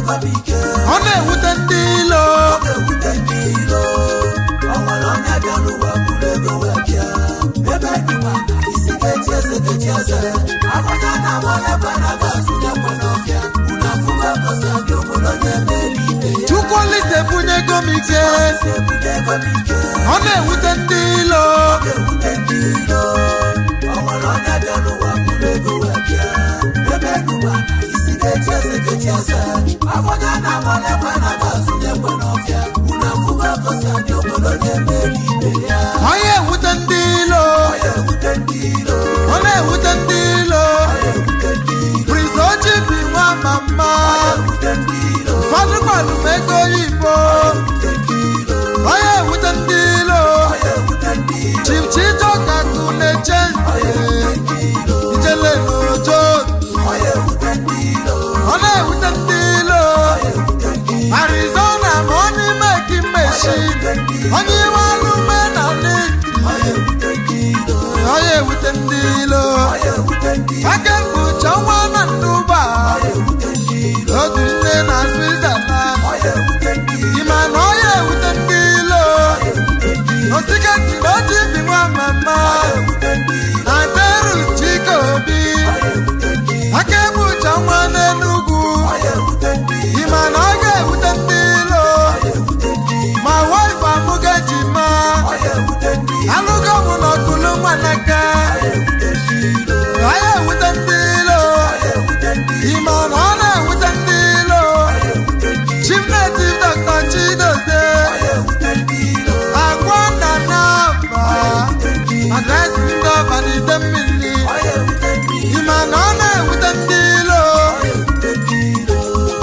ego bụ ike ọ na-ewute ndị ilo ọ ga-ewute ndị ilo o nwere onye bịa n'ụwa buru ego wee bịa ebe dịkwa na isi ga-eji eze ga-eji eze afọnya na-agba onye bụ na ga-azụ ya kwe n'ọbịa unu afụgo gosi abịa obodo na-emeri ibe ya chukwu olise bunye ego m ike si ebute ego bụ ike ọ na-ewute ndị ilo ọ ga-ewute ndị ilo o nwere onye bịa n'ụwa buru ego wee bịa ebe dịkwa na isi ga-eji eze ga-eji eze afọnya na-agba onye bụ na ga-azụ ya kwe n'ọbịa unu afụgo gosi abịa obodo na-emeri ibe ya ọ na-ewute ndị ilo ọ ga-ewute ndị ilo ọ na-ewute ndị ilo ọ ga-ewute ndị ilo prince oji bi nwa mama ewute ndị ilo ụfọdụ gbalụ m ego oyibo ewute ndị ilo ọ na-ewute ndị ilo ọ ga-ewute ndị ilo chief chijoka kụ na-eche ọ ga-ewute ndị ilo ijele n'ojo ọ ga-ewute ndị ilo ọ na-ewute ndị ilo ọ ga-ewute ndị ilo arizona ma onye ime ki mmechi onye iwe alụme na ndị ọ ga-ewute ndị ilo ọ na-ewute ndị ilo ọ ga-ewute ndị ilo aka mkpuchi ọnwa na ndụba ọ ga-ewute ndị ilo otu nne na switzerland ọ ga-ewute ndị ilo ịma na ọ na-ewute ndị ilo ọ ga-ewute ndị ilo osiketi na oji bi nwa mama ọ ga-ewute ndị ilo na teru chike obi ọ ga-ewute ndị ilo aka ekpuchi ọnwa n'enugwu ọ ga-ewute ndị ilo ịma na ọ ga-ewute ndị ilo ọ ga-ewute ndị ilo ma wife amụga ji ma ọ ga-ewute ndị ilo alụgo mụ n'ọkụlụ nwanaka ọ ga-ewute ndị ilo ọ na-ewute ndị ilo ọ ga-ewute ndị ilo ịma na ọ na-ewute ndị ilo ọ ga-ewute ndị ilo chief native dr chidozie ọ ga-ewute ndị ilo agwa nna n'aba adresị ndị ọba n'ide mmiri ọ ga-ewute ndị ilo ịma na ọ na-ewute ndị ilo ọ ga-ewute ndị ilo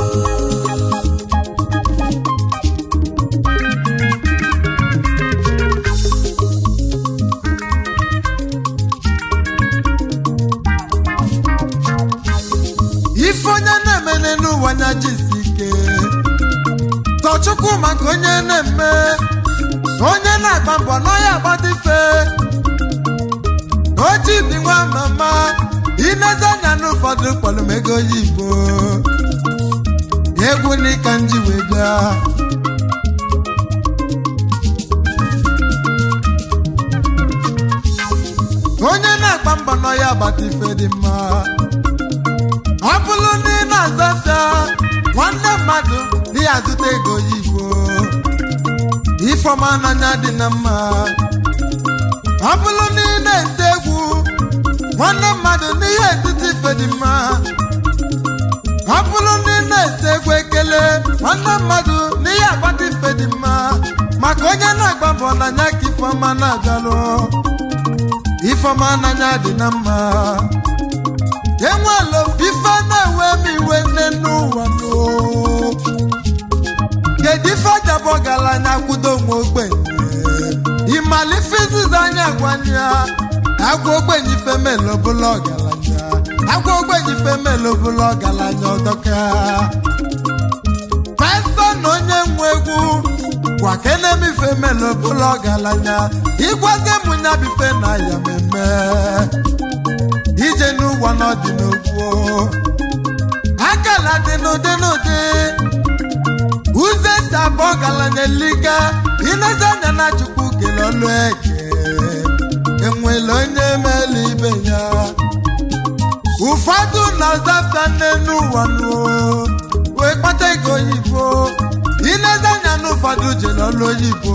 ife onye na-emene n'ụwa nya jisi ike tọchukwu maka onye na-eme onye na-agba mbọ n'ọya agbadife oji bi nwa mama ineze anya n'ụfọdụ kpọrọ m ego oyibo egwu n'ịka nji wee bịa onye na-agba mbọ n'ọya agbadife dị mma ọ bụrụ na ị na-azafịa nwanne mmadụ na ya azụta ego oyibo ifeọma n'anya dị na mma ọ bụrụ na ị na-ete egwu nwanne mmadụ na ihe etiti ife dị mma ọ bụrụ na ị na-ete egwu ekele nwanne mmadụ na ihe agbata ife dị mma maka onye na-agba mbọ n'anya ka ifeọma na-agalụ ifeọma n'anya dị na mma enwela ife na-ewe m iwe nne n'ụwa nụ. kedu ife jabụ ọgaranya kwudo nwa ogbenye ịmalife izizi anya gwanye ya agwa ogbenye ife melobụla ọgaranya agwa ogbenye ife melobụla ọgaranya ọdọka pastọ na onye nwe egwu gwa kenem ife melobụla ọgaranya ịgwazi m nya bife na ya meme ije n'ụwa n'ọdị n'ogwu akala dị n'ụdị n'ụdị ụzọ esi abụ ọgaranya eliga ilezi anya na chukwu kele ọlụ eke enwere onye mele ibe ya ụfọdụ na-azafịa n'elu ụwa nuo wee kpata ego oyibo ilezi anya na ụfọdụ jere ọlụ oyibo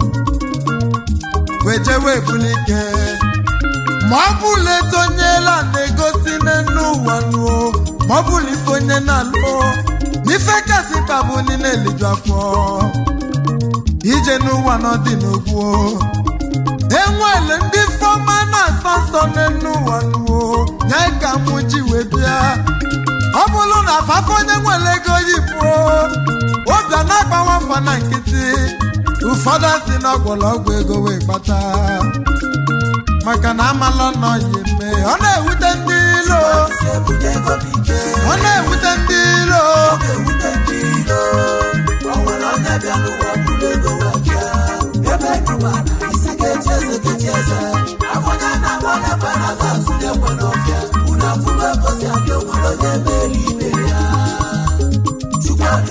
wee jewe ebulike ma ọ bụla etu onye la na-egosi n'enu ụwa nuo ma ọ bụla ife onye na-alụ n'ife kasị ka bụ ndị na-eliju afọ ije n'ụwa n'ọdị n'ogwu enwere ndị fọma na-asọ nsọ n'enu ụwa nuo nye ka mụ ji wee bịa ọ bụrụ na afafọ onye nwere ego yibo obi a na-agbawa mfa na nkịtị ụfọdụ si na ọgwụlọgwụ ego wee kpata maka na amala nọ ya eme ọ na-ewute ndị ilo si ebute ego bụ ike ọ na-ewute ndị ilo ọ ga-ewute ndị ilo o nwere onye bịa n'ụwa buru ego wee bịa ebe dịkwa na isi ga-eji eze ga-eji eze afọnya na-agba onye bụ na ga-azụ ya ekwe n'ọbịa unu afụgo gosi abịa onwere onye mere ibe ya chukwu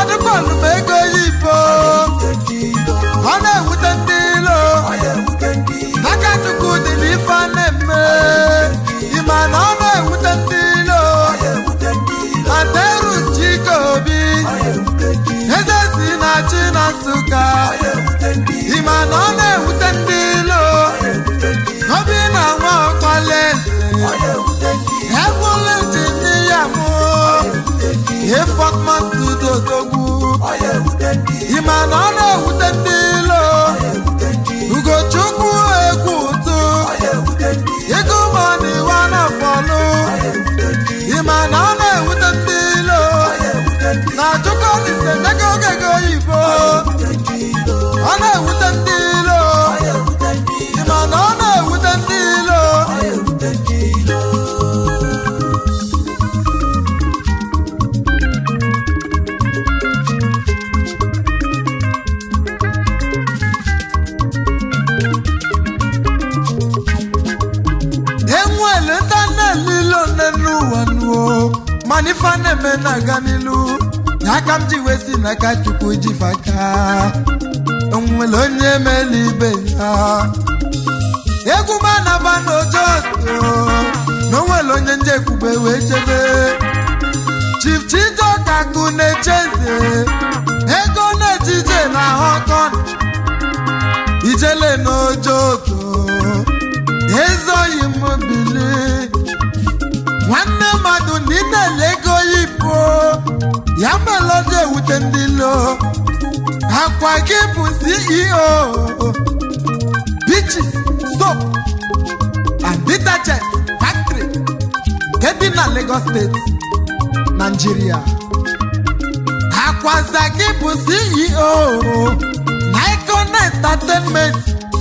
ọdụkọlụ m ego oyibo ọ na-ewute ndị ilo aka chukwu dị n'ife a na-eme ịma na ọ na-ewute ndị ilo ateru chike obi eze si na chi na nsụka ịma na ọ na-ewute ndị ilo obi na nwa ọkpala eze ebụla injinia mụ ifọkma studio dogbu ịma na ọ na-ewute ndị ilo ugochukwu egwu ụtụ ego mọni wana bọlụ ịma na ọ na-ewute ndị ilo na chukolise nyego ogego oyibo ọ na-ewute ndị ilo ịma na ọ na-ewute ndị ilo enwere ndị na-elile one n'ụwa nuo mana ife a na-eme na-aga n'ilu na aka m ji wee si n'aka chukwu ji faka onwere onye mele ibe ya egwu m anaba n'ojoto na onwere onye nje ekwube wee chebe chief chijoka kụ na-echeze ego na-ejije na họkọn ijele n'ojoto ezoghị m bili nwanne mmadụ na ị na-ele ego yibo ya melodi ewute ndị lo akwa gị bụ ceo bichi soap and detergent factory nke dị na lagos steeti nigeria akwaza gị bụ ceo Nikon entertainment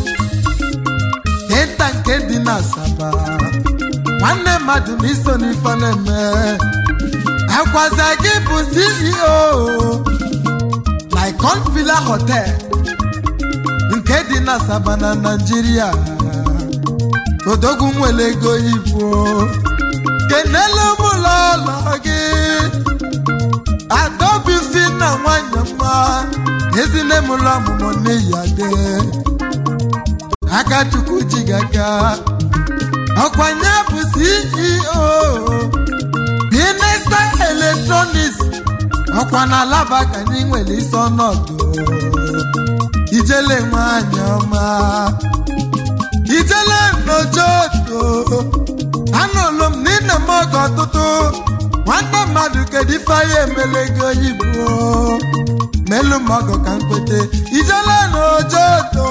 data nke dị na asaba nwanne mmadụ na iso n'ife na-eme akwaza gị bụ ceo Nikon Villa Hotel nke dị na asaba na naijiria odogwu nwere ego ibu kenelu m ụlọ ụlọ gị adaobi fi na nwanyị mma ezine m ụlọ ọmụmụ n'iyi adị aka chukwu ji gị aka ọkwanye bụ ceo binesta electronics ọkwa na alaba ka anyị nwere isi ọnọdụ ijele nwanyị ọma ijele nojoto anụlụ m n'ịna m oge ọtụtụ nwanne mmadụ kedu ife anyị emelego ibu melu m ọgọ ka mkpete ijele nojoto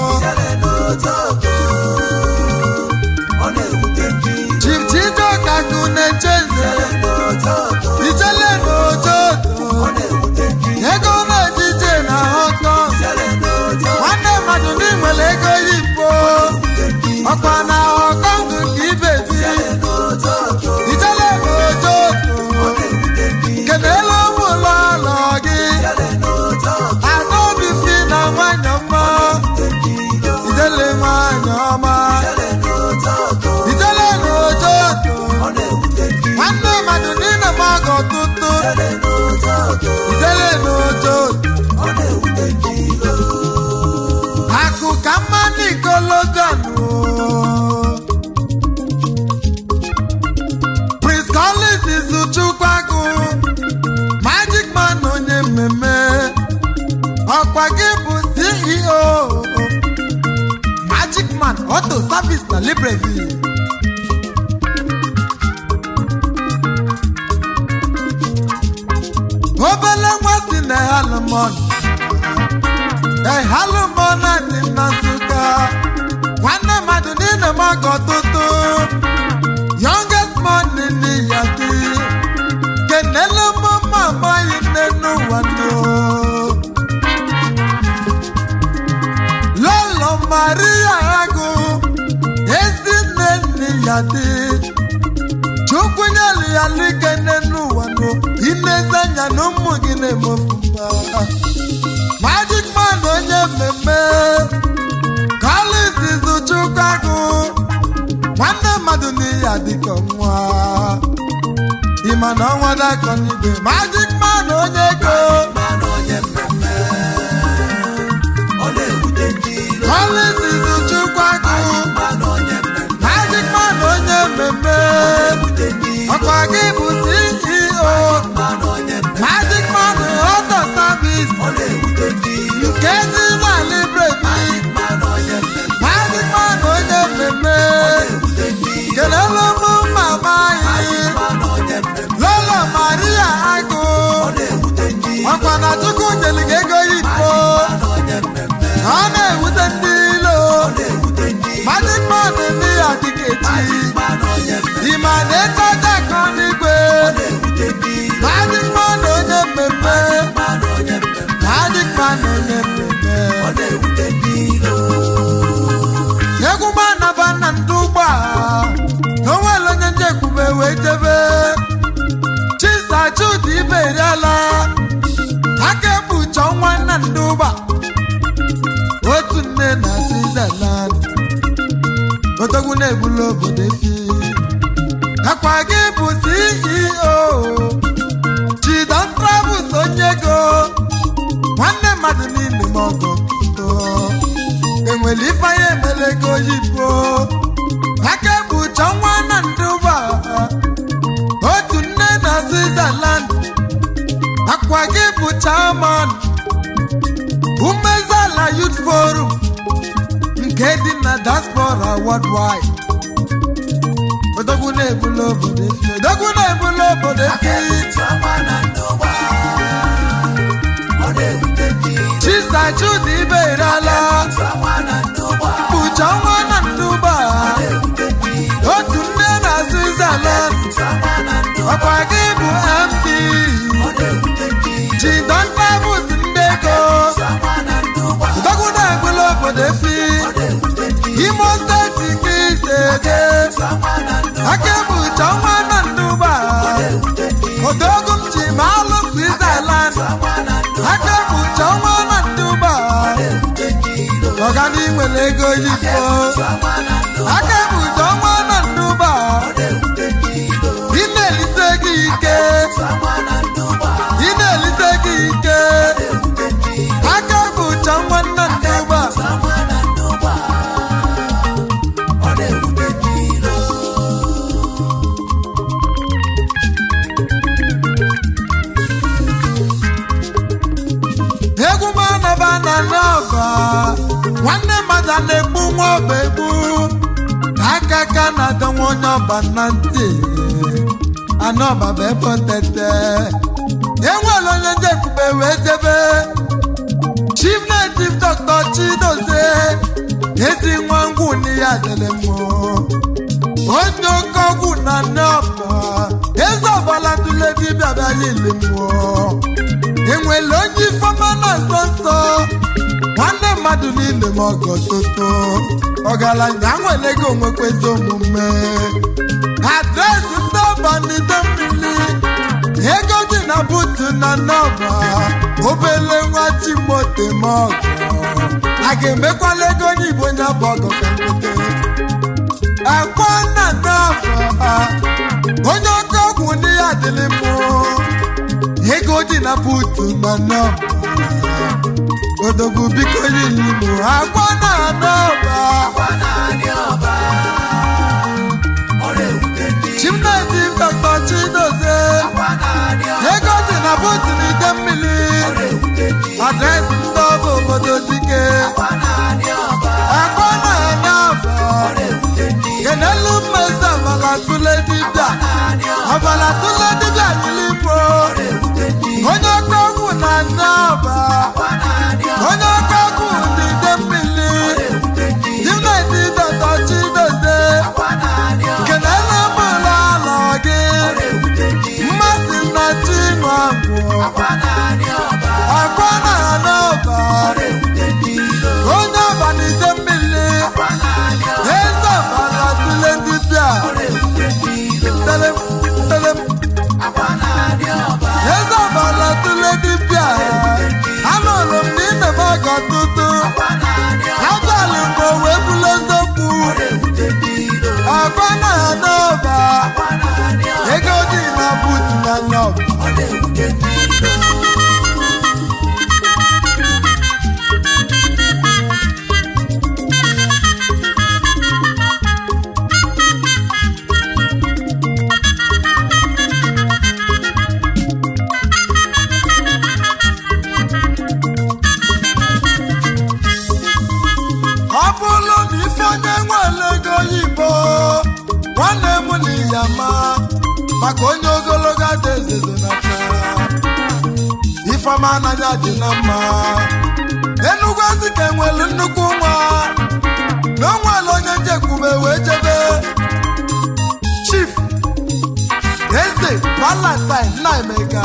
chief chijoka kụ na-echeze ijele nojoto ego na-ejije na họkọ nwanne mmadụ n'inwere ego yibo ọkwa na họkọ ndụ ka ibe bi ijele nojoto kenelu ụmụ ụlọ ụlọ gị adaobi fi na nwanyị ọma ijele nwanyị ọma ijele nojoto nwanne mmadụ niile m ọgọ tụtụ ijele nojoto akụ ka mma n'ikologan prince collins izuchukwu agụ magic man onye mmemme ọkwa gị bụ ceo magic man auto service na libreville obele nwa si na halumon ehalumon dị na nsụka nwanne mmadụ niile m ọgọ ọtụtụ youngest money n'iya dị kenele mụma amaghị nne n'ụwa no lọlọ maria agụ ezi nne n'iya dị chukwu nyelu ya n'ike nne n'ụwa no inezi anya na ụmụ gị na-emefuma magic man onye mmemme Collins Izuchukwu agụ nwanne mmadụ n'ihi adịka nwa ịma na ọnwa dakọ n'ibe magic man onye ego ndụba otu nne na switzerland odogwu na-ebulu obodo efi akwa gị bụ ceo chidon travels onye ego nwanne mmadụ niile ma ọgọ pụto enwere ifeanya emele ego oyibo aka bụcha nwa na ndụba otu nne na switzerland akwa gị bụ chairman umezala youth forum nke dị na diaspora worldwide odogwu na-ebulu obodo efi odogwu na-ebulu obodo efi chisa chudi iberala bụcha nwa na ndụba otu nne na switzerland ọkwa gị bụ md jidon travels ndị ego odogwu na-ebulu obodo efi imo steeti ka iteje aka bụcha nwa na ndụba odogwu m ji ma alụ switzerland aka bụcha nwa na ndụba ọgani nwere ego yibo aka bụcha nwa na ndụba ị na-elite gị ike ị na-elite gị ike aka bụcha nwa na ndụba egwu m anaba na n'ọba nwanne mmadụ a na-egbu nwa ọba egbu aka ka na-adọnwa onye ọba na ntị anọba bụ ebe otete enwere onye ndị ebube wee jebe chief native dr chidozie ezi nwa ngwụ na ya dịrị mmụọ onye oke ọgwụ na n'ọba eze ọbala tụle dibịa bịara ili mmụọ enwere onye ifeọma na nsọ nsọ nwanne mmadụ niile ma ọgọ toto ọgaranya nwere ego onwekwezi omume adresị ndị ọba n'ido mmiri ego dị na butu na nọba obele nwa chimote ma ọgọ a ga-emekwala ego onye igbo onye bụ ọgọ ka nwoke akwa na nọba onye oke ọgwụ ndị ya dịrị mmụọ ego dị na buutu na nọba odogwu biko yiri mụ agwa na nọba chimnezi dọkta chidozie ego dị na buutu na ide mmiri adresị ndị ọba obodo dike agwa na nọba kenelu mmezi ọbala tụle dibịa ọbala tụle dibịa yiri mụ onye ọkụ ọgwụ na nọba onye ọkụ ọgwụ n'ide mmiri dimneti dọtọ chidozie kenelu mụlụ alọ gị mmasị na chinwe agwụ akwa na nọba onye ọba n'ide mmiri eze ọbara tụle dibịa telem telem eze ọbara tụle dibịa anụrụ m na ime m ọgọ tụtụ ajalụ m o wee bụrụ eziokwu agba na n'ọba ego dị na butu na nọba ọ bụrụ na ife onye nwere ego oyibo nwanne m na ya ma maka onye ogologo ada ezezo na aka ifeọma anaghị adị na mma enugwu ezi ka enwelu nnukwu nwa na o nwere onye njekwube wee jebe chief eze valentine nna emeka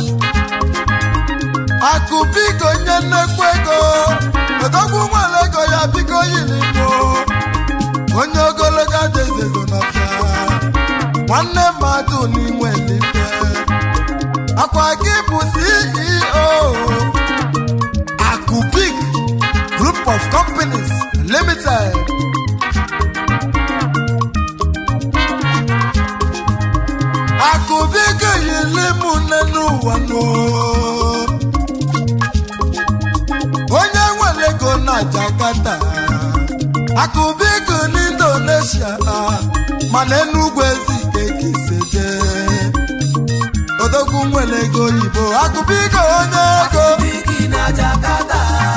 akụ biko nye nnekwu ego odogwu nwere ego ya biko yiri igbo onye ogologo adezezo n'ọfịa nwanne mmadụ n'inwe eluigwe akwa gị bụ ceo akụ group of companies limited akụbigo yili mụ nne n'ụwa nụ onye nwere ego na jakarta akụbigo n'indonesia mana enugwu ezike kiseje odogwu nwere ego oyibo akụbigo onye ego Bigi na Jakarta,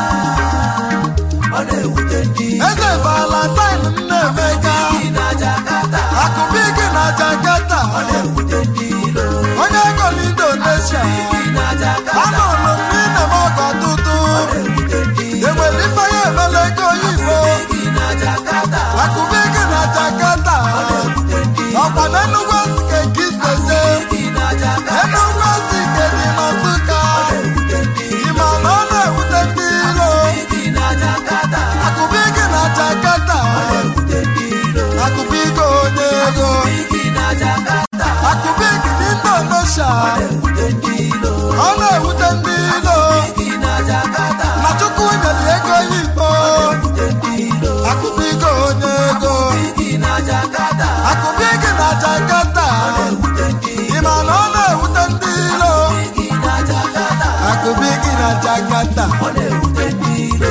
ọ na-ewute ndị eze valentine nnaemeka Bigi na Jakarta, akụbigi na jakarta ọ na-ewute ndị ilo. onye ego n'indonesia Bigi na Jakarta, anụrụ m n'ime m ọgọ ọtụtụ na-ewute ndị ilo. enwere ifeanya emela ego oyibo Bigi na Jakarta, akụbigi na jakarta na-ewute ndị ilo. ọkwa na enugwu ezike nke iseze Bigi na Jakarta, enugwu ezike dị na nsụka na-ewute ndị ilo. ịma na ọ na-ewute ndị ilo Bigi na Jakarta, akụbigi na jakarta na-ewute ndị ilo. akụbigi onye ego Bigi na Jakarta, akụbigi n'indonesia na-ewute ndị ilo. ọ na-ewute ndị ilo Bigi na Jakarta, na chukwu nyere ego oyibo na-ewute ndị ilo. akụbigi onye ego Bigi na Jakarta, akụbigi na jakarta na-ewute ndị ilo. ịma na ọ na-ewute ndị ilo Bigi na Jakarta, akụbigi na jakarta ọ na-ewute ndị ilo.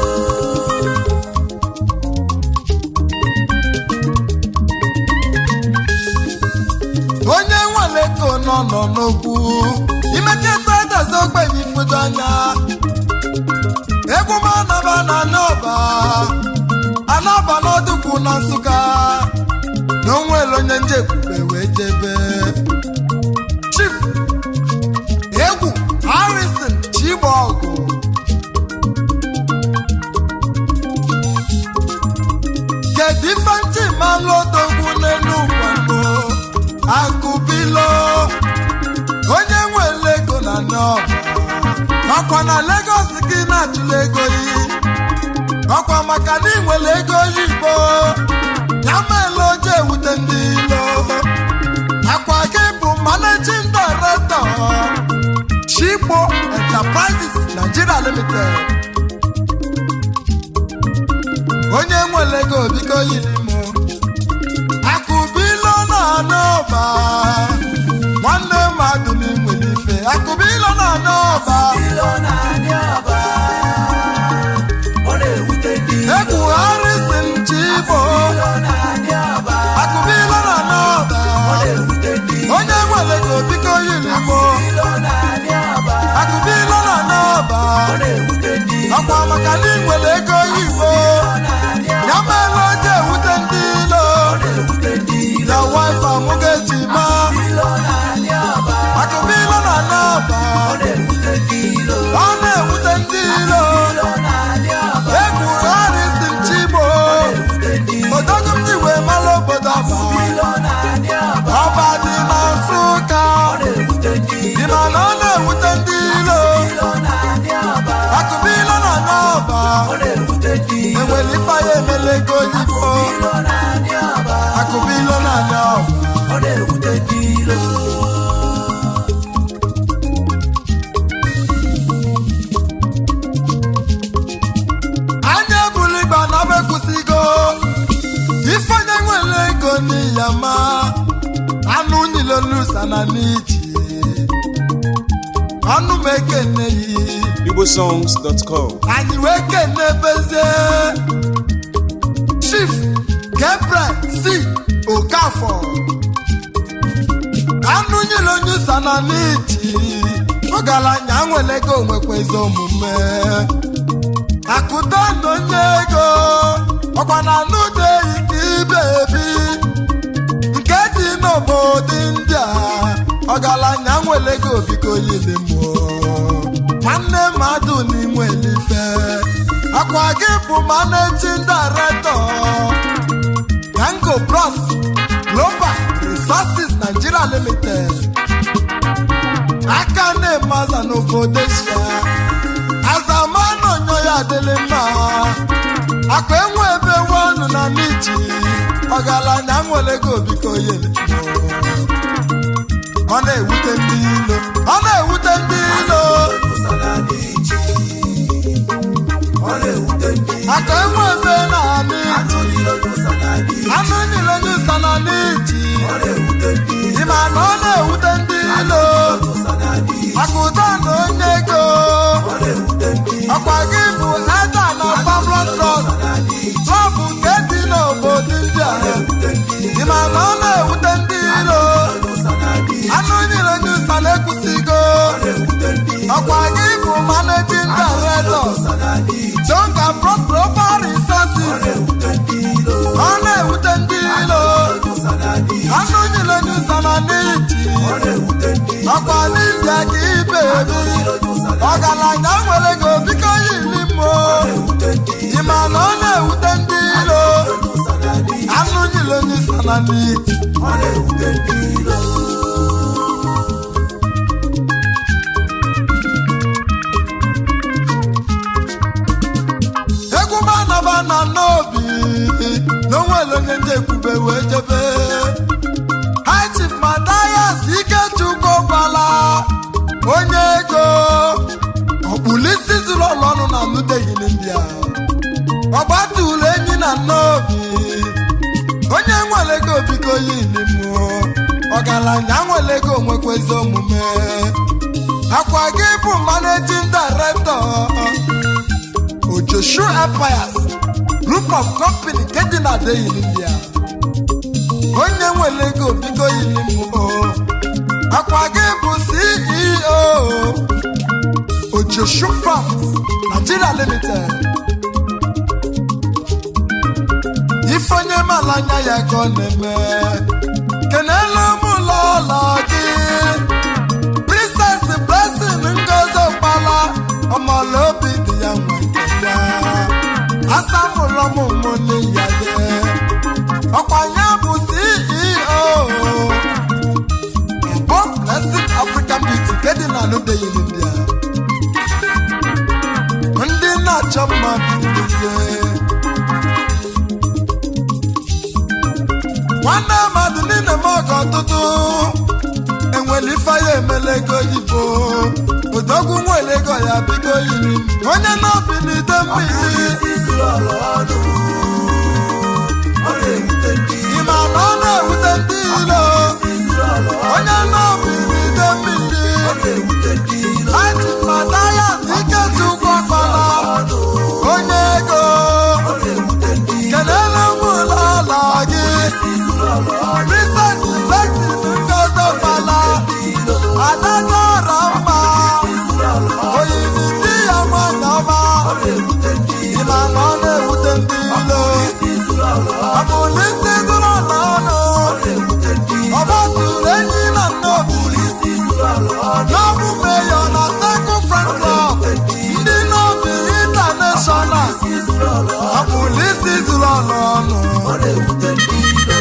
onye nwere ego nọ nọ n'okwu imeketa adazi ogbenye ifudo anya egwu m anaba na anaba anaba n'ọdụkwu na nsụka na onwere onye njekwube wee jebe chief egwu harrison chibọgụ kedu ife ntị malụ odogwu n'elu ụkwado akụbilo onye nwere ego na nọba ọkwa na Lagos gị na-achụla ego yi ọkwa maka na ị nwere ego oyibo ya meela oje ewute ndị ilo akwa gị bụ managing director Chigbo Enterprises Nigeria Limited onye nwere ego biko yiri m akụbilo na anọba nwanne mmadụ na-enwere ife akụbilo na anọba Ilo na-adị ọba, ọ na-ewute ndị ilo. egwu harrison chibo Ilo na-adị ọba, akụbilo na anọba ọ na-ewute ndị ilo. onye nwere ego biko yiri m Ilo na-adị ọba, akụbilo na anọba ọ na-ewute ndị ilo. ọkwa maka na ị nwere ego oyibo Ilo na-adị ọba, ya meela oje ewute ndị ilo ọ na-ewute ndị ilo. na wife amụgejima Ilo na-adị ọba, akụbilo na anọba ọ na-ewute ndị ilo. ọ na-ewute ndị ilo Ilo na-adị ọba, egwu harrison chibo ọ na-ewute ndị ilo. odogo m ji wee mara obodo aba Ilo na-adị ọba, ọba dị na nsụka ọ na-ewute ndị ilo. dị na na ọ na-ewute ndị ilo Ilo na-adị ọba, akụbilo na n'ọba ọ na-ewute ndị ilo. enwere ife ya emela ego oyibo Ilo na-adị ọba, akụbilo na n'ọba ọ na-ewute ndị ilo. anya ebulu igba na bekwụsịgo ifeonye nwere ego n'iya ma anụ nyilolusa na n'iji ọnụ m ekene yi igbosongs.com anyị wee kene bezie chief gabriel c okafọ anụ nyere onye ụsa na n'iji ọgaranya nwere ego nwekwezi omume akụdo na onye ego ọkwa na anụ deyi ka ibe ebi nke dị n'obodo india ọgaranya nwere ego biko yiri mụọ nwanne mmadụ n'inwe elife akwa gị bụ managing director Gango Bros Global Resources Nigeria Limited aka na-emaza n'obodo Asia azamanụ onyo ya adịlị mma akwa enwe ebe ọnụ na n'iji ọgaranya nwere ego biko yele ọ na-ewute ndị ilo ọ na-ewute ndị ilo Olu sara n'iji, ọ na-ewute ndị aka enwe ebe na-anị anụ niile n'ụzọ na-adị anụ niile nyụsa na n'iji ọ na-ewute ndị ịma na ọ na-ewute ndị ilo n'ụzọ na-adị maka ụtọ na onye ego ọ na-ewute ndị ọkwa gị bụ eda na pablo trọst trọbụ nke dị n'obodo india ịma na ọ na-ewute ndị ilo n'ụzọ na-adị anụ niile nyụsa na-ekwusigo ọkwa gị bụ managing director ụzọ na-adị donga global resources ọ na-ewute ndị ilo ụzọ na-adị anụ niile nyụsa na n'iji ọ na-ewute ndị ọkwa n'india ka ibe ebi ọgaranya nwere gị obiko yiri mmụọ ịma na ọ na-ewute ndị ilo n'ụzọ na-adị anụ niile nyụsa na n'iji ọ na-ewute ndị ilo egwu manaba na n'obi n'onwere onye ndị ekwube wee jebe hachif matayas ikechukwu gwala onye ego ọkpụlisi zuru ụlọ ọnụ na nudeghị n'india ọgbatụlụ enyi na n'obi onye nwere ego biko yili mmụọ ọgaranya nwere ego nwekwezi omume akwa gị bụ managing director Ojoshu Empires Group of Company nke dị na Delhi India onye nwere ego bigo yiri mmụọ akwa gị bụ CEO Ojoshu Farms Nigeria Limited ifonye mala anya ya ka ọ na-eme kenelu m ụlọ ụlọ gị Princess Blessing Ngozi Okpala ọmọlóbi dị ya nwe ya asamụlọ m ụmụnne ya ye ọkwa ya bụ CEO Bob Blessing African Beauty nke dị na Nudeyi India ndị na-achọ mmadụ niile nwanne mmadụ niile m ọgọ ọtụtụ enwere ife ya emela ego oyibo odogwu nwere ego ya biko yiri m. onye na-obi n'ide mmiri isi zuru ọrụ ọnụ ọ na-ewute ndị ịma na ọ na-ewute ndị ilo isi zuru ọrụ onye na-obi n'ide mmiri ọ na-ewute ndị ilo aji mata ya ike tukwu ọkpala onye ego ọ na-ewute ndị kelele m ụlọ ụlọ gị isi zuru ọrụ ọnụ Princess Lexi Ngozi Okpala ilo adájọ́ ọ̀rọ̀ mma zuru ọrụ ọnụ oyiri di ya nwanyị ọma ọ na-ewute ndị ịmana ọ na-ewute ndị ilo isi zuru ọrụ ọnụ ọ bụ n'isi gụrụ n'ọnụ ọ na-ewute ndị ọba tụrụ enyi na nnobi isi zuru ọrụ ọnụ n'ọbụ meyo na sekụ friend club ndị n'obi intanashọnal isi zuru ọrụ ọnụ ọ bụ n'isi zụrụ ọnụ ọnụ ọ na-ewute ndị ilo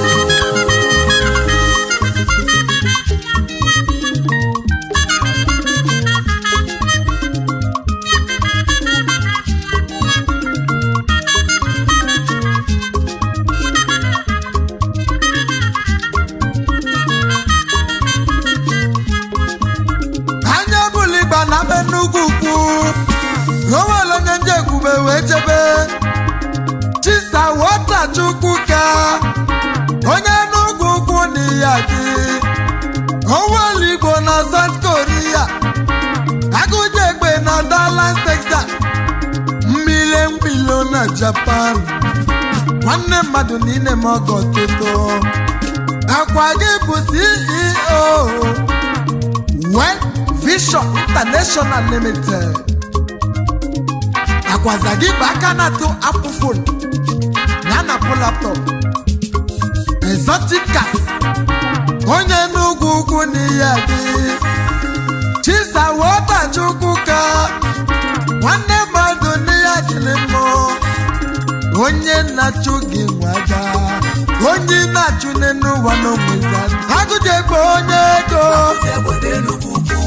anya buligba na be nnukwu ukwu o nwere onye ndị ekwube wee jebe chisa wota chukwu ka onye n'ugwu ukwu na ya dị onwere igbo na south korea agụje egbe na dallas texas mmile mgbilo na japan nwanne mmadụ niile m ọgọ toto akwa gị bụ ceo Well Vision International Limited agwaza gị bụ aka na-atụ apụ fon ya na apụ laptop exotic cars onye n'ugwu ugwu n'ihe dị chisa wotachukwu ka nwanne mmadụ n'ihe dịrị mmụ onye na-achụ gị nwaga onye na-achụ n'elu ụwa n'onweza agụjegbe onye ego egbe n'enugwu ugwu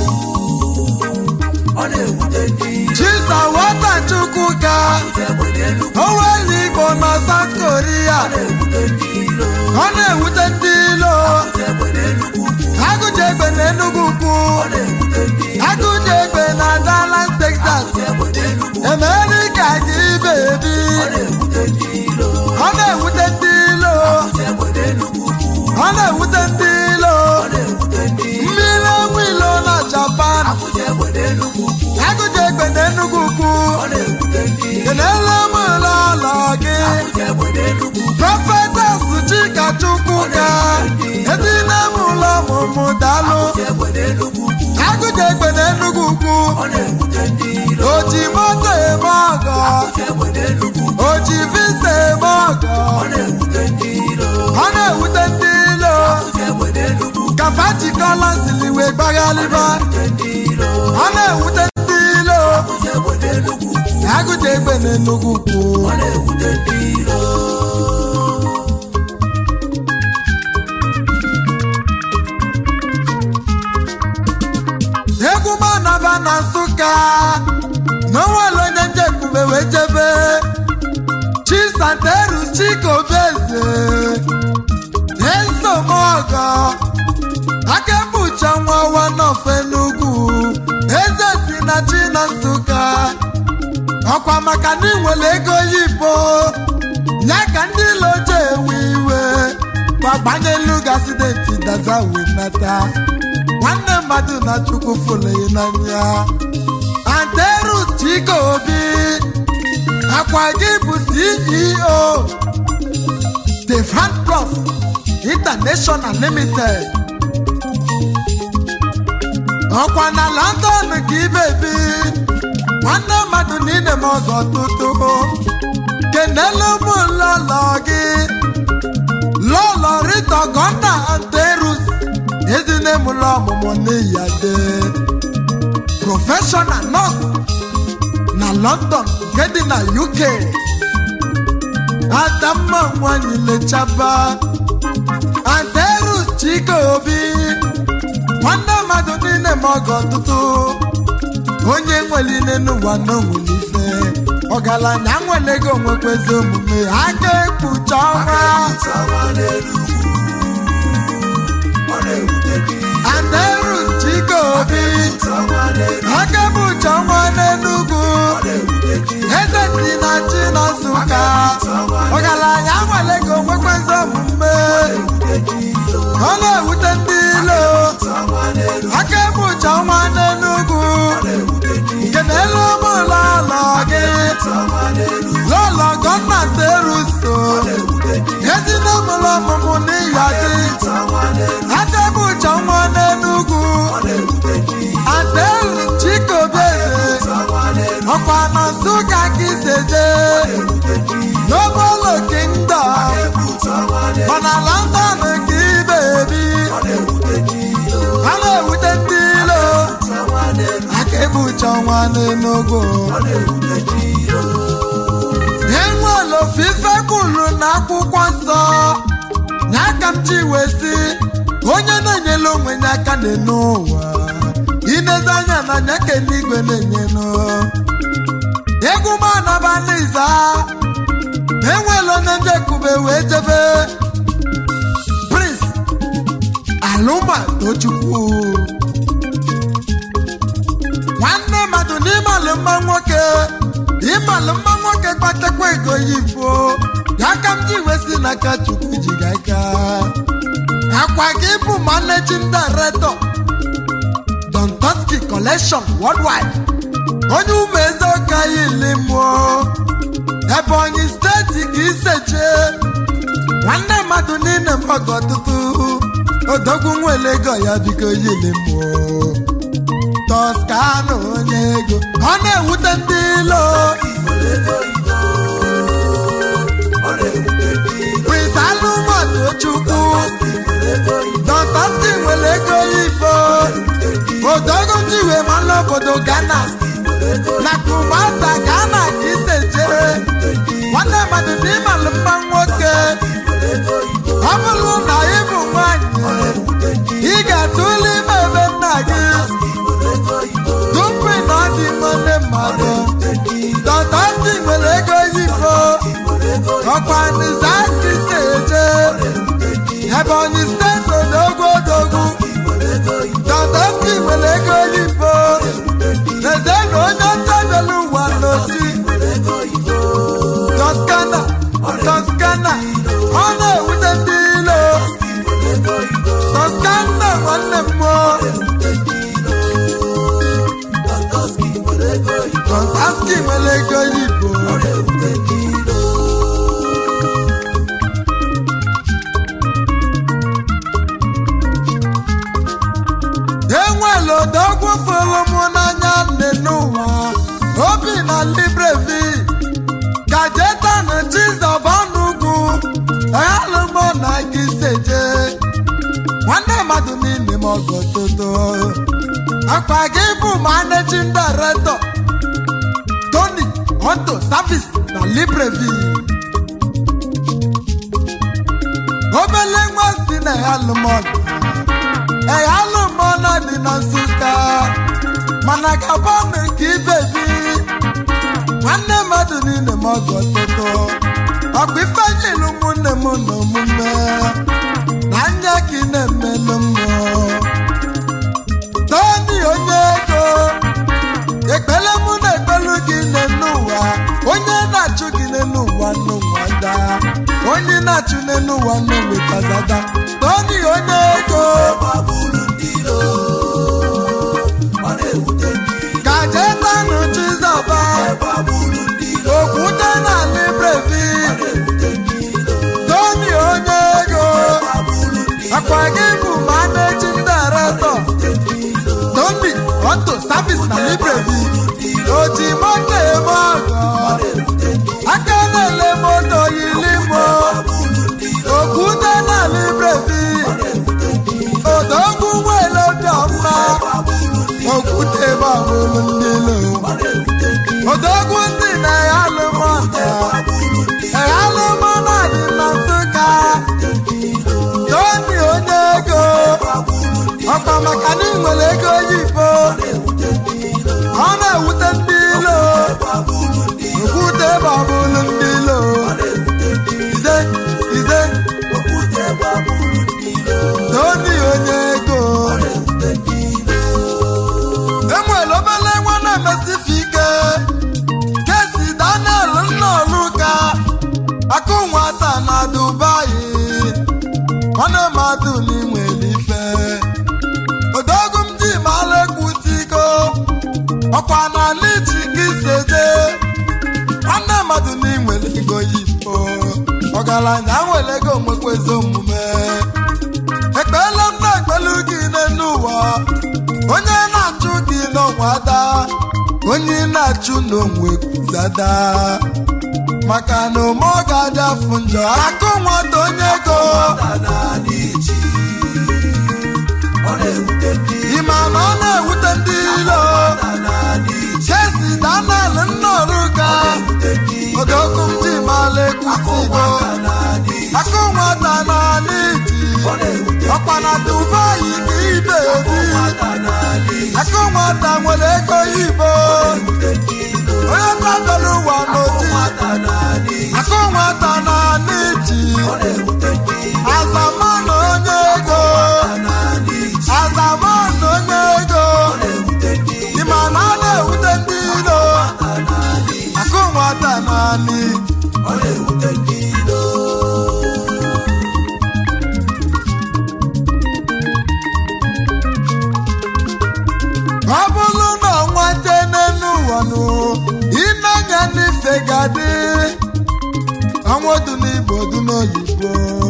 ọ na-ewute ndị ilo chisa wotachukwu ka egbe n'enugwu onwere igbo na south korea na-ewute ndị ilo ọ na-ewute ndị ilo egbe n'enugwu ugwu agụje egbe na enugwu ukwu ọ na-ewute ndị ilo agụje egbe na dallas texas egbe n'enugwu emerika gị ibe bebi ọ na-ewute ndị ilo ọ na-ewute ndị ilo egbede nnukwu ukwu ọ na-ewute ndị ilo ọ na-ewute ndị mmiri enwe ilo na japan akụje egbede nnukwu ukwu agụje egbe na enugwu ukwu ọ na-ewute ndị kenele m ụlọ ụlọ gị akụje egbede nnukwu ukwu prọfetas chika chukwu ka edina m ụlọ ọmụmụ dalụ akụje egbede nnukwu ukwu agụje egbe na enugwu ukwu ọ na-ewute ndị ilo oji moto eme ọgọ akụje egbede nnukwu ukwu oji visa eme ọgọ ọ na-ewute ndị ilo ọ na-ewute ndị ilo akụje egbede nnukwu ukwu kafa jikọla siliwe gbaghalịba ndị ilo ọ na-ewute ndị ilo akụje egbede nnukwu ukwu agụje egbe na enugwu ukwu ọ na-ewute ndị ilo egwu manaba na nsụka n'onwere onye njekwube wee jebe chisanterus chikobeze ezomọgọ akembucha nwa wanofe n'ugwu eze si na chi na nsụka ọkwa maka na inwere ego yibo ya ka ndị ilo ji ewe iwe gbagbanyelu gasidenti daza wee nata nwanne mmadụ na chukwu fụlụghị n'anya anterus chikobi akwa gị bụ ceo stefan plus international limited ọkwa na london ka ibebi nwanne mmadụ niile m ọzọ tụtụ kenelu m lọlọ gị lọlọ rita gọnda anterus ezine m lọ ọmụmụ n'iyade prọfeshọnal nọọsụ na london nke dị na uk adamma nwanyị lechaba anterus chikobi nwanne mmadụ niile ma ọgọ ọtụtụ onye nwere ile n'ụwa n'onwere ife ọgaranya nwere ego nwekwezi omume aka ekpucha ọnwa Sawa n'elu ugwu ọ na-ewute ndị anterus chikobi sawa n'elu aka ekpucha ọnwa n'enugwu ọ na-ewute ndị eze si na chi na nsụka ọgaranya nwere ego nwekwezi omume ewute ndị ilo ọ na-ewute ndị ilo sawa n'elu aka ekpucha ọnwa n'enugwu ọ na-ewute ndị nke n'elu ụmụụlọ ụlọ gị sawa n'elu lọlọ gọọmenti eruso ewute ndị ezinụlọ ọmụmụ n'iya gị sawa n'elu aka ekpucha ọnwa n'enugwu ọ na-ewute ndị adelu chikobeze sawa n'elu ọkwa na nsụka ka iseze ewute ndị n'obolo kingdom egwu sawa n'elu mana london ka ibebi ọ na-ewute ndị ilo a na-ewute ndị ilo sawa n'elu aka ekpucha ọnwa n'enugwu ọ na-ewute ndị ilo enwere ofufe kwuru na akwụkwọ nsọ na aka m ji wee sị onye na-enyela onwe ya aka n'enu ụwa inezi anya na anya ka eluigwe na-enyenu egwu m anaba n'iza enwere onye njekube wee jebe prince alụma tochukwu nwanne mmadụ n'ịmalụ mma nwoke ịmalụ mma nwoke kpatakwa ego yibo ya ka m ji wee si n'aka chukwu ji ga aka akwa gị bụ managing director Don Toski collection worldwide onye ụmụ eze ọka ili mụọ ebonyi steeti ka iseche nwanne mmadụ niile mmadụ ọtụtụ odogwu nwere ego ya biko yili mụọ toskana onye ego ọ na-ewute ndị ilo prince alụmọdụ chukwu dọtọsti nwere ego ibo odogwu jiwe mana obodo ghana na kumasa ghana ka isejere nwanne mmadụ na ịmalụ mma nwoke ọ bụrụ na ị bụ nwanyị ị ga-atụle ime ebe nna gị tupu na ọ dị nwanne mmadụ dọtọsti nwere ego yibo ọkwa nizaki seje ebonyi steeti odogwu odogwu dọtọsti nwere ego yibo eze na onye ntabelu ụwa n'osi ndị nwere ego oyibo ọ na-ewute ndị ilo enwere odogwu fụrụ m n'anya nne n'ụwa obi na librevi gajetan chizọbanugwu alụmọ na gị seje nwanne mmadụ niile m ọgọ toto akpa gị bụ managing director tony auto service na librevi obele nwa si na ya alụmọdụ ee alụmọna dị na nsụka mana gabanụ ka ibebi nwanne mmadụ niile m ọgọ tụtụ ọkwa ifeanyịlụ ụmụnne m na omume na anya ka ị na-emelụ mmụọ toni onye ego ekpele mụ na-ekpelu gị n'elu ụwa onye na-achụ gị n'elu ụwa n'ụwa daa onye na-achụ n'elu ụwa n'ụwetazada toni onye ego gbabulu ndị ilo ọ na-ewute ndị ilo gajetanụ chizọba gbabulu ndị ilo okwute na librevi ọ na-ewute ndị ilo toni onye ego gbabulu ndị ilo akwa gị bụ managing director ewute ndị ilo toni auto service na librevi oji moto eme ọgọ ewute ndị aka na-ele moto yili mo gbabulu ndị ilo okwute na librevi ewute ndị ilo odogwu nwere obi ọma gbabulu ndị okwute babụrụ ndị lo ọ na-ewute ndị odogwu ndị na ya alụmọta gbabulu ndị ya alụmọna dị na nsụka toni onye ego gbabulu ndị ọkwa maka na ị nwere ego oyibo ewute ndị ilo ọ na-ewute ndị ilo gbabulu ndị okwute babụrụ ndị lo ọ na-ewute ndị ize ize okwute gbabulu ndị ilo toni onye ego ọ na-ewute ndị ilo enwere obele nwa na-emesife ike kesi daniel nnọluka akụ nwata na dubai nwanne mmadụ n'inwere ife odogwu m ji mara ekwutigo ọkwa na lichi gị seje nwanne mmadụ n'inwere ego yibo ọgaranya nwere ego nwekwa ezi omume ekpele m na-ekpelu gị n'elu ụwa onye na-achụ gị n'ọnwa ada onye na-achụ n'onwe kwuzada maka na ome ọ ga-adị afụ njọ akụ nwata onye ego naanị ji ọ na-ewute ndị ịma na ọ na-ewute ndị ilo naanị ji chesi danel nnọrụka ewute ndị odogwu m ji mala ekwusigo naanị akụ nwata na n'iji ọ na-ewute ọkwa na dubai ka ibe ebi naanị akụ nwata nwere ego yibo ewute ndị ilo onye gbagoro ụwa n'oji naanị akụ nwata na n'iji ọ na-ewute ndị azamana onye ego naanị ji azamana onye ego ọ na-ewute ndị ịma na a na-ewute ndị ilo naanị akụ nwata na n'iji ọ na-ewute ndị ilo ọ bụrụ na ọnwa te n'elu ụwa nụ ịnanya n'ife gadị ọnwa dị n'igbo dị n'oyibo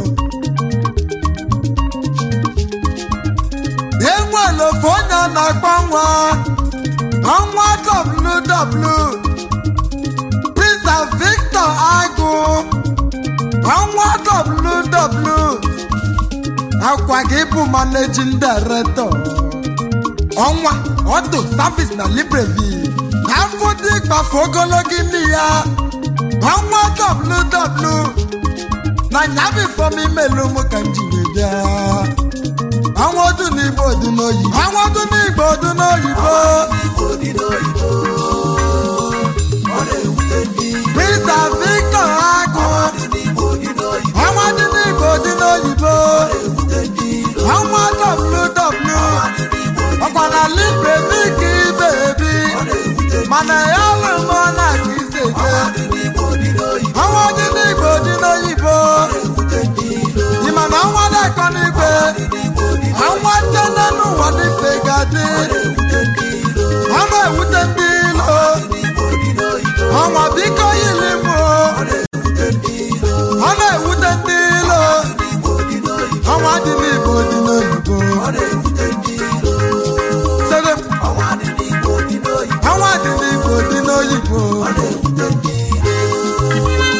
enwere ofe onye a na-akpọ nwa ọnwa ww Prince Victor Agụ ọnwa ww akwa gị bụ managing director ọnwa ọdụ service na libreville afọ dị gbafe ogologo imi ya ọnwa ww na nyabifọm imelu m ka njiri bịa ọnwa ọdụ n'igbo dị n'oyibo ọnwa ọdụ n'igbo dị n'oyibo Igbo dị n'oyibo ọ na-ewute ndị Mr. Victor Agụ dị n'Igbo dị n'oyibo ọnwa dị n'igbo dị n'oyibo ewute ndị ilo ọnwa ww dị n'Igbo ọkwa na libreville ka ibe ebi ọ na-ewute mana ya lụrụ m na ka ise jee dị n'Igbo dị n'oyibo ọnwa dị n'igbo dị n'oyibo ewute ndị ilo ịma na ọnwa na-ekọ n'igwe dị n'Igbo dị ọnwa tene n'ụwa n'ife ga-adị ewute ndị ilo ọ na-ewute ndị ilo dị n'Igbo dị n'oyibo ọnwa biko yili m o. ọ na-ewute ndị ilo ọ na-ewute ndị ilo ndị igbo dị n'oyibo ọnwa dị n'igbo dị n'oyibo ọ na-ewute ndị ilo sere ọnwa dị n'igbo dị n'oyibo ọnwa dị n'igbo dị n'oyibo ọ na-ewute ndị ilo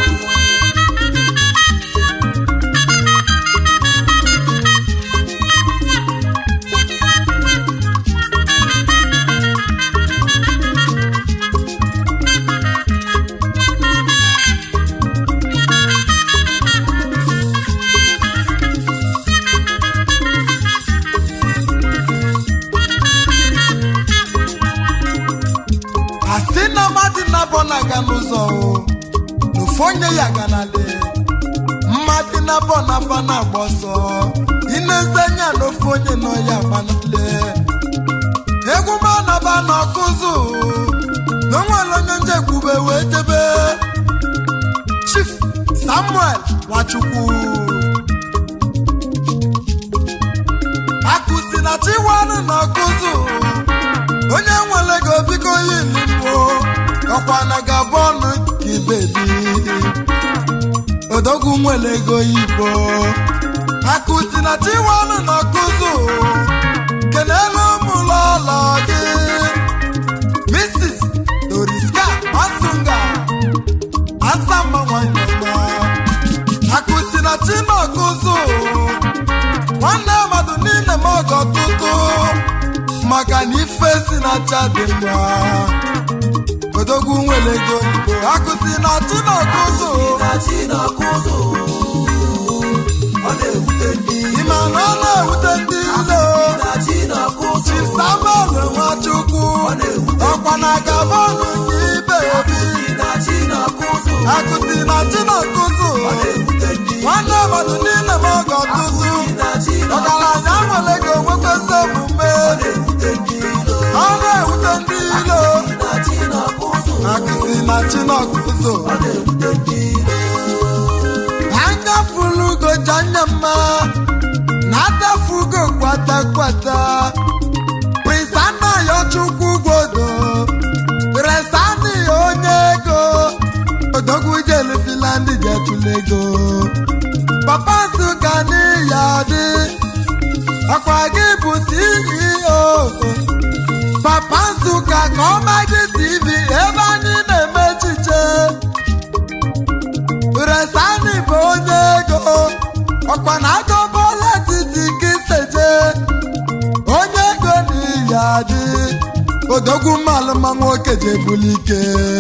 asị na mmadụ na-abọ na-aga n'ụzọ o n'ofu onye ya ganale mmadụ na-abọ na-aba na-agba ọsọ ineze anya n'ofu onye nọ ya gbanale egwu ma naba n'ọkụzụ na onwere onye nje kwube wee jebe chief samuel nwachukwu akụsi na chiwanụ n'ọkụzụ onye nwere ego biko yilimbo ọkwa na gaba ọnụ ka ibebi odogwu nwere ego yibo akụsi na chiwanụ na ọkụzụ kenelu ụmụlọ ụlọ gị mrs doriska masunga asamba nwanyọma akụsi na chi na ọkụzụ nwanne mmadụ niile m ọgọ tụtụ maka na ife si na acha dị mma odogwu nwere ego igbo akụsi na chi na ọkụzụ na chi na-akụzụ ọ na-ewute ndị ịma na ọ na-ewute ndị ilo na chi na-akụzụ chi samuel nwachukwu ọ na-ewute ọkwa na gabọnụ nke ibe obi na chi na-akụzụ akụsi na chi na ọkụzụ ọ na-ewute ndị nwanne mmadụ niile m ọgọ tụtụ na chi ọgaranya nwere ego nwekwesị omume na-ewute ndị ilo ọ na-ewute ndị ilo na chi na-akụzụ akụsi na chi na ọkụzụ ọ na-ewute ndị ilo anya fulugo janya mma na adafugo kwata kwata prince anayo chukwu gwodo resani onye ego odogwu jelu finland jetụla ego papa nsụka n'iya dị ọkwa gị bụ ceo papa nsụka ka ọ magị tv ebe anyị na-eme echiche resani bụ onye ego ọkwa na agọbọla titi gị seje onye ego n'iyi adị odogwu mmalụma nwoke jebuli ike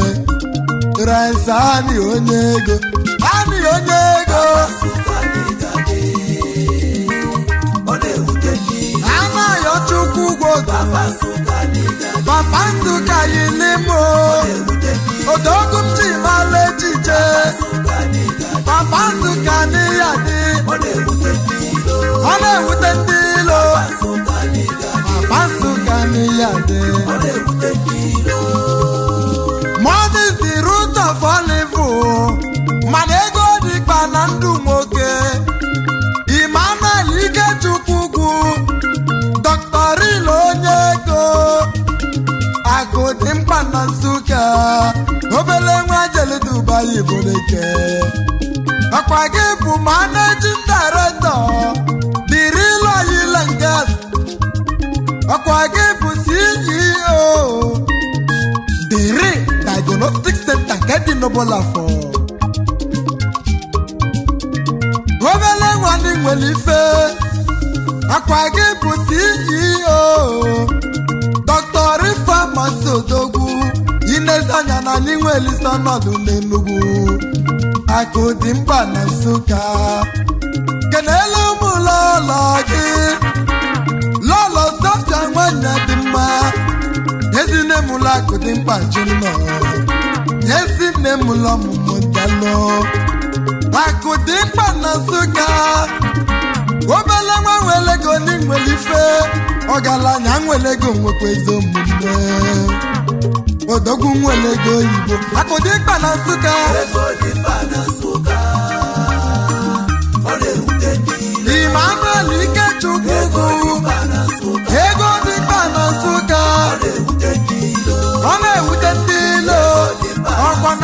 resani onye ego ani onye ego Nsụka dịga dị ọ na-ewute ndị ilo anaghị chukwu gwodo Papa Nsụka dịga dị papa ntụka yilimo ewute ndị odogwu m ji mara echiche Nsụka dịga dị papa ntụka n'iyi adị ọ na-ewute ndị ilo ọ na-ewute ndị ilo Nsụka dịga dị papa nsụka n'iyi adị ọ na-ewute ndị ilo Money is the root of all evil. mana ego dịkpa na ndụ nwoke Emmanuel Ikechukwu Dr. Real onye ego akụ dị mkpa na Nsụka obele nwa jele Dubai Iboleke ọkwa gị bụ managing director The Real Oil and Gas ọkwa gị bụ CEO dere diagnostic center nke dị n'Obolafọ obele nwanne nwere ife akwa gị bụ ceo dr ifeamasị odogwu inezi anya na anyị nwere isi ọnọdụ n'enugwu akụ dị mkpa na nsụka kenele ụmụ lọlọ gị lọlọ sọfịa nwanyị dị mma ezinne m ụlọ akụ dị mkpa ji nnọ ezi nne m ụlọ ọmụmụ dalụ akụ dị mkpa na nsụka obele nwa nwere ego ndị nwere ife ọgaranya nwere ego nwekwa ezi omume odogwu nwere ego oyibo akụ dị mkpa na nsụka ego dị mkpa na Nsụka ọ na-ewute ndị ilo Emmanuel Ikechukwu ego dị mkpa na Nsụka ego dị mkpa na nsụka ọ na-ewute ndị ilo ọ na-ewute ndị ilo dị mkpa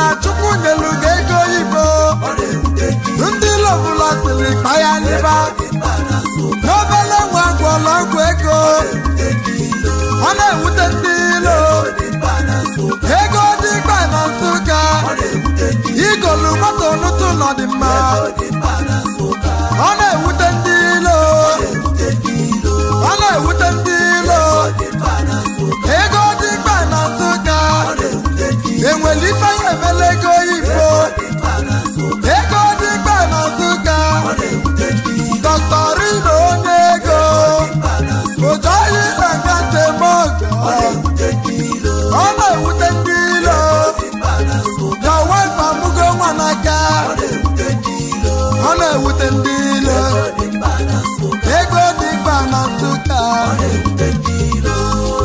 na chukwu nyelu gị ego oyibo ọ na-ewute ndị ndị lọbụla siri kpa ya liba dị mkpa na nsụka n'obele nwa gwọrọ ọgwụ ego ewute ndị ilo ọ na-ewute ndị ilo dị mkpa na nsụka ego dị mkpa na nsụka ọ na-ewute ndị igolu moto n'ụtụ nọ dị mma dị mkpa na nsụka ọ na-ewute ndị ilo ewute ndị ilo ọ na-ewute ndị ilo dị mkpa na nsụka ego dị mkpa na nsụka ọ na-ewute ndị enwere ife ya emela ego oyibo dị mkpa na nsụka ego dị mkpa na nsụka ọ na-ewute ndị dọkịta onye ego mkpa na nsụka ụjọyi na ngantemọgọ ọ na-ewute ndị ilo ọ na-ewute ndị ilo dị mkpa na nsụka na wife amụgo nwa n'aka ọ na-ewute ndị ilo ọ na-ewute ndị ilo dị mkpa na nsụka ego dị mkpa na nsụka ọ na-ewute ndị ilo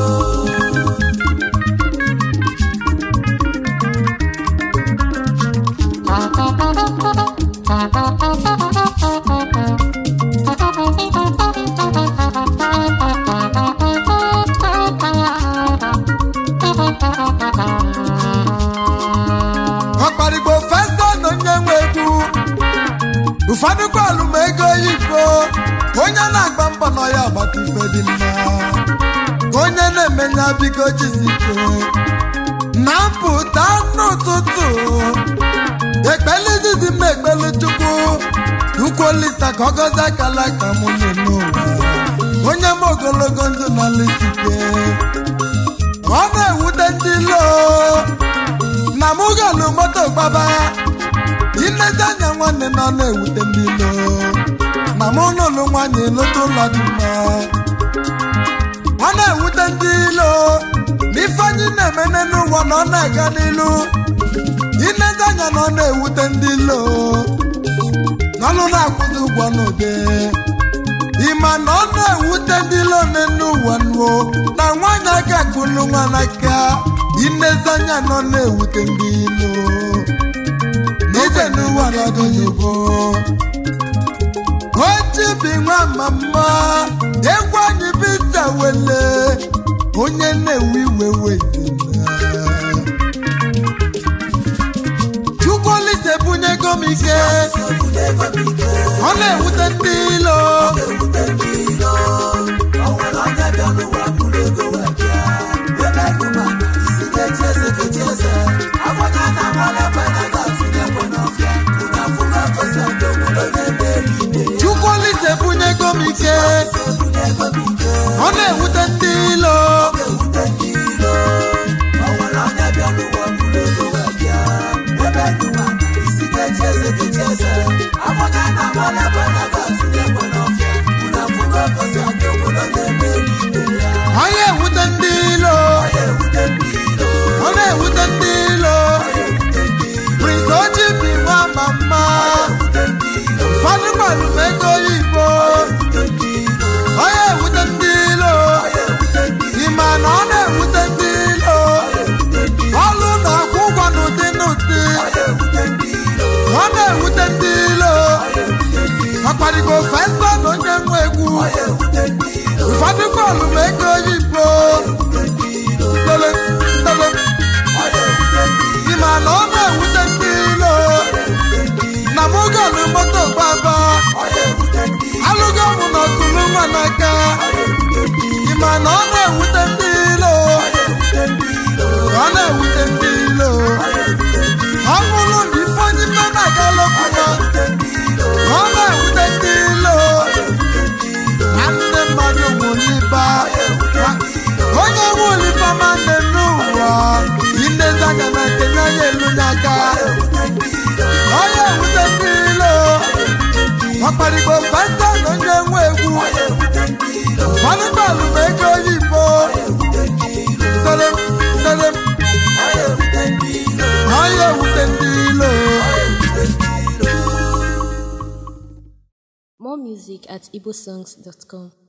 ọkparigbo festa na onye nwe egwu ụfọdụ kwalụ ma ego oyibo onye na-agba mbọ na ya agbata ife dị mma onye na-emenya biko jisike na mpụta n'ụtụtụ ekpele izizi m ekpele chukwu ukwu olisa ka ọ gọzie akala ka mụ n'ụwa onye m ogologo ndụ na lisike ọ na-ewute ndị loo na mụ galụ moto gbaba ilezi anya nwanne na ọ na-ewute ndị ilo na mụ n'ụlọ nwanyị lụta ụlọ dị mma ọ na-ewute ndị ilo na ife anyị na-emene n'ụwa na ọ na-aga n'ilu ilezi anya na ọ na-ewute ndị ilo na ọlụ na-akwụzi ụgwọ n'oge ịma na ọ na-ewute ndị ilo n'ụwa nuo na nwanyị aka kụlụ nwa n'aka ilezi anya na ọ na-ewute ndị ilo n'ije n'ụwa n'ọdịnihu ochibi nwa mama egwu anyị bita wele onye na-ewe iwe wezina chukwulite bunyego m ike ebute ego m ike ọ na-ewute ndị ilo ewute ndị ilo ọ nwere onye bịa n'ụwa bụrụ ego wee bịa ebe duma isi ga-eji eze ga-eji eze afọnya na amalekwe na ga-atụnye ekwe n'ọfịa unu afụgo gosi ndị obodo na-emeri ibe ya chukwulite bunyego m ike ebute ego m ike ọ na-ewute ndị ilo ewute ndị ilo ọ nwere onye bịa n'ụwa bụrụ ego wee bịa ebe duma isi ga-eji eze ga-eji eze afọnya na amalekwe na ga-atụnye ekwe n'ọfịa unu afụgo gosi ndị obodo na-emeri ibe ya ọ na-ewute ndị ilo ewute ndị ilo ọ na-ewute ndị ilo ewute ndị ilo prince ochibi nwa mama ewute ndị ilo ụfọdụ gbalụ m ego oyibo ewute ndị ilo ọ na-ewute ndị ilo ewute ndị ịma na ọ na-ewute ndị ilo ewute ndị ọlụ na-akwụ ụgwọ n'ụdị n'ụdị ewute ndị ilo ọ na-ewute ndị ilo ewute ndị ọkparịgo festa na onye nwe egwu ewute ndị ilo ụfọdụ gbalụ m ego oyibo ewute ndị ilo tele tele ewute ndị ịma na ọ na-ewute ndị ilo ewute ndị na mụ galụ moto gbaba ewute ndị alụgo mụ na ọkụlụ nwa n'aka ịma na ọ na-ewute ndị ilo ewute ndị ilo ọ na-ewute ndị ilo ọ bụrụ na ife onye ife na-agala ọfụma ewute ndị ilo ọ na-ewute ndị ilo na ndị mmadụ nwụliba onye nwụliba ma nne n'ụwa inezi anya na nkenye anya elu n'aka onye ewute ndị ilo ọkparịgbo festa na onye nwe egwu manụbalụ ma ego oyibo selem selem onye ewute ndị ilo More music at igbosongs.com.